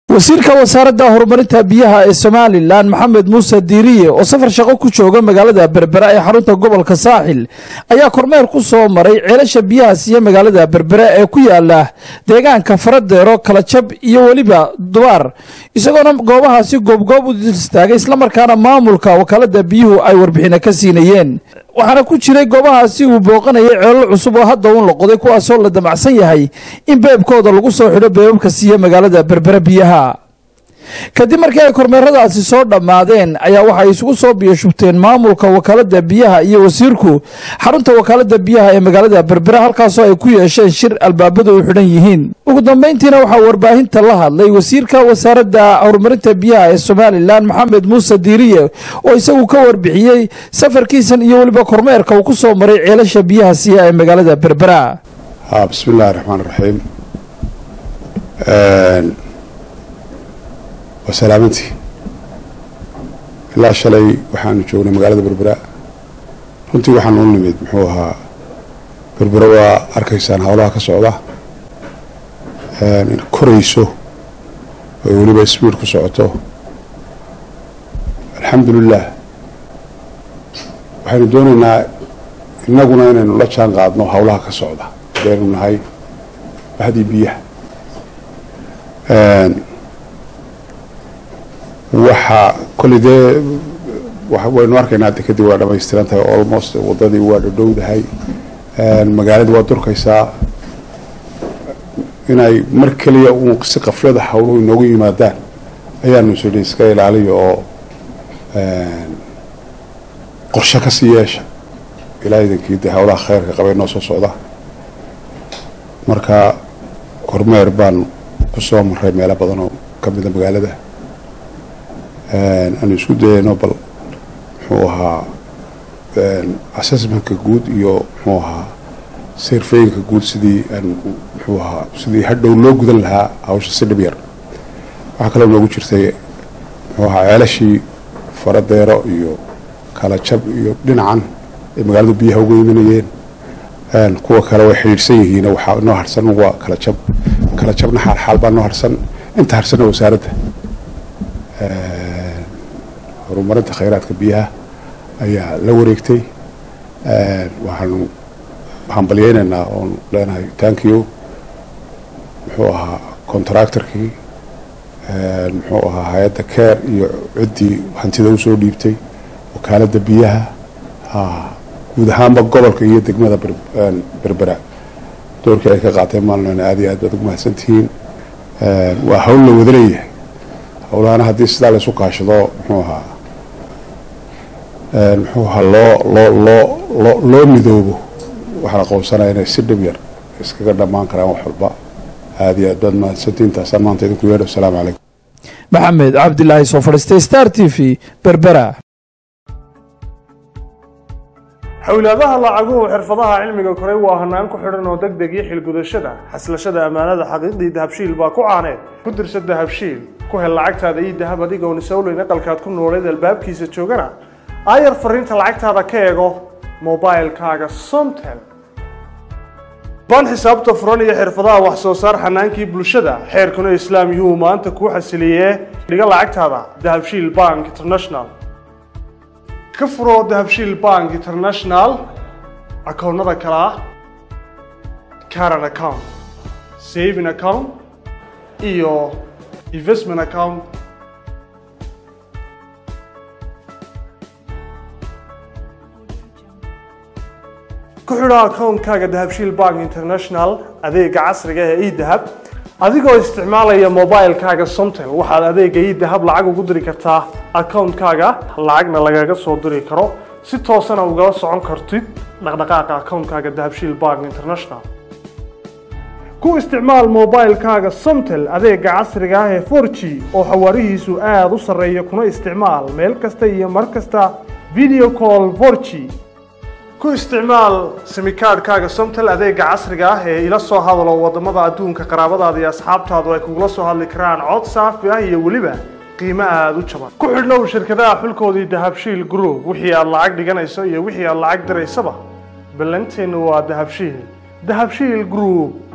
wasiirka wasaaradda horumarinta biyaha ee somalilan maxamed muuse diiriye oo safar shaqo ku jooga magaalada berbera ee xarunta gobolka saaxil ayaa kormeer ku soo maray ceelasha biyaha siiya magaalada berbera ee ku yaala deegaanka faradeero kalajab iyo weliba dubaar isagoona goobahaasi goobgoob u istaagay islamarkaana maamulka wakaalada biyuhu ay warbixina ka siinayeen waxaana ku jiray goobahaasi uu booqanayay ceelal cusub oo hadda uun la qoday kuwaasoo la damacsan yahay in beebkooda lagu soo xidho beebabka siiya magaalada berbera biyaha kadib markii ay kormeeradaasi soo dhammaadeen ayaa waxay isugu soo biyashubteen maamulka wakaalada biyaha iyo wasiirku xarunta wakaalada biyaha ee magaalada berbera halkaasoo ay ku yeesheen shir albaabadu u xidhan yihiin ugu dambayntiina waxaa warbaahinta la hadlay wasiirka wasaaradda horumarinta biyaha ee somalilan maxamed muuse diiriye oo isagu ka warbixiyey safarkiisan iyo weliba kormeerka uu ku soo maray ceelasha biyaha siiya ee magaalada berbera bismillahi raxmaan raxiim waa salaamantii ilaa shalay waxaanu joognay magaalada berbera runtii waxaanu u nimid muxuu ahaa berbera waa arkaysaan howlaha ka socda korayso oo weliba sbiid ku socoto alxamdulilah waxaynu doonaynaa innaguna inaynu la jaan qaadno howlaha ka socda hadaynu nahay bahdii biyaha waxa kolley dee waynu arkaynaa de kadib waa dhamaystiran tahay almost wadadii waa dhadhowdahay magaaladii waa durkaysaa inay mar keliya uun si qaflada hawluhu inoogu yimaadaan ayaanu sodhi iska ilaaliyo oo qorshe kasii yeesha ilaa idankii dee hawlaha khayrka qabay noo soo socda marka kormeer baan kusoo maray meelo badan oo kamida magaalada aanu isku dayayno bal muxuu ahaa assessmentka guud iyo muxuu ahaa sirfeyinka guud sidii aan muxuu ahaa sidii hadhow loo gudan lahaa hawsha si dhib yar waxaa kaloo noogu jirtay muxuu ahaa ceelashii faradeero iyo kala jab iyo dhinacan ay magaalada biyaha uga imanayeen kuwa kale way xidhiidhsan yihiin waxaa inoo harsan waa kala jab kala jabna xaalxaal baa noo harsan inta harsanna wasaaradda horumarinta khayraadka biyaha ayaa la wareegtay waxaanu hambalyeynaynaa oon leenahay tankiyo muxuu ahaa contractorkii muxuu ahaa hay-adda care iyo ciddii hantida usoo dhiibtay wakaalada biyaha guud ahaanba gobolka iyo degmada berbera doorkii ay ka qaateen maalin aad iyo aad baad ugu mahadsantihiin waa hawl la wada leeyahay howlahana haddii sidaa laysu kaashado muxuu ahaa muxuu ahaa loo loo loo loo loo midoobo waxaa la qoonsanaya inay si dhib yar iskaga dhammaan karaan wax walba aada iyo aad baad mahadsantihiin taasaan maanta idinku yeedho asalaamu calaykum maxamed cabdilaahi soo fadhiistay star t v berbera xowlaadaha lacaguhu xirfadaha cilmiga koray waa hanaan ku xidhan oo deg deg iyo xilgudashada xaslashada ammaanada xaqiiqdii dahabshiil baa ku caaneed ku dirsa dahabshiil ku hel lacagtaada iyo dahab adigoon isawleyn aqalkaad ku nooleed albaabkiisa joogana aayar fariinta lacagtaada ka eego mobilkaaga somtel baan xisaabta furan iyo xirfadaha wax soo saar xanaankii bulshada xeerkuna islaam yuu maanta kuu xasiliyee dhiga lacagtaada dahabshiil bank international ka furo dahabshiil bank international akoonnada kale ah caran account saving account iyo investment account ku xidho akoonkaaga dahabshiil bank international adeega casriga ee edahab adigoo isticmaalaya mobilkaaga somtel waxaad adeega edahab lacag ugu diri kartaa akoonkaaga lacagna lagaga soo diri karo si toosana ugala socon kartid dhaqdhaqaaqa akoonkaaga dahabshiil bank international ku isticmaal mobilkaaga somtel adeega casriga ah ee for g oo xawaarihiisu aada u sarreeya kuna isticmaal meel kasta iyo mar kasta video call for g ku isticmaal simikaadhkaaga somtel adeega casriga ah ee ila soo hadalo wadamada adduunka qaraabadaada iyo asxaabtaadu ay kugula soo hadli karaan cod saafi ah iyo weliba qiimo aada u jaban ku xidhnow shirkadaha xulkoodii dahabshiil group wixii aad lacag dhiganayso iyo wixii aad lacag diraysaba ballanteennu waa dahabshiil dahabshiil group